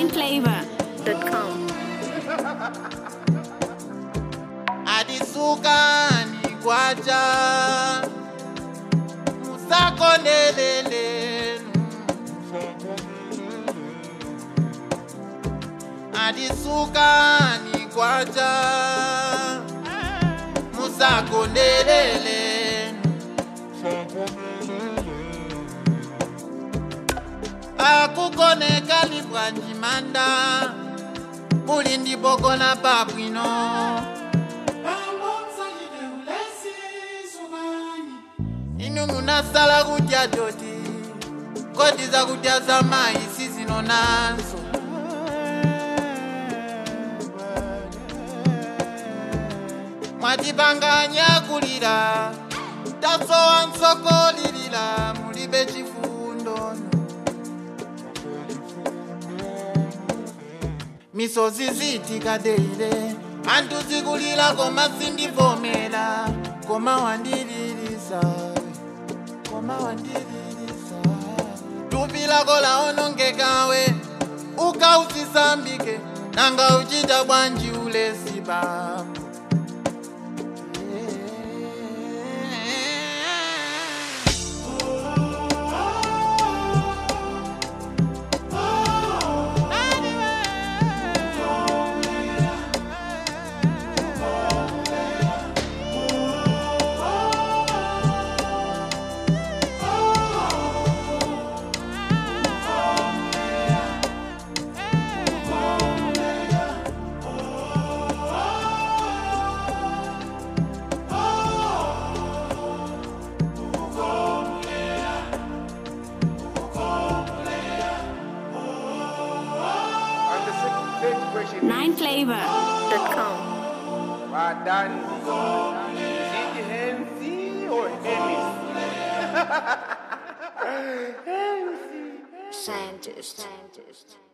nineflavor.com. adisukani kwacha musakondelelenu adisukani kwacha musakondelelenu akukoneka libwandimanda muli ndibogona babwino inu munasala kudya doti kodi zakudya za mayi sizino nazo mwatipanganya kulira tasowa nsokolilira mulibe chifundo misozi zitikadeile anthu zikulira koma sindivomera koma wandililisa koma wandililisa thupi lako laonongekawe ukausisambike nanga uchita bwanji ulesi bambo And the second third question nineflavor.com. well done. Is it Hensi or Hemis? Scientist. Scientist.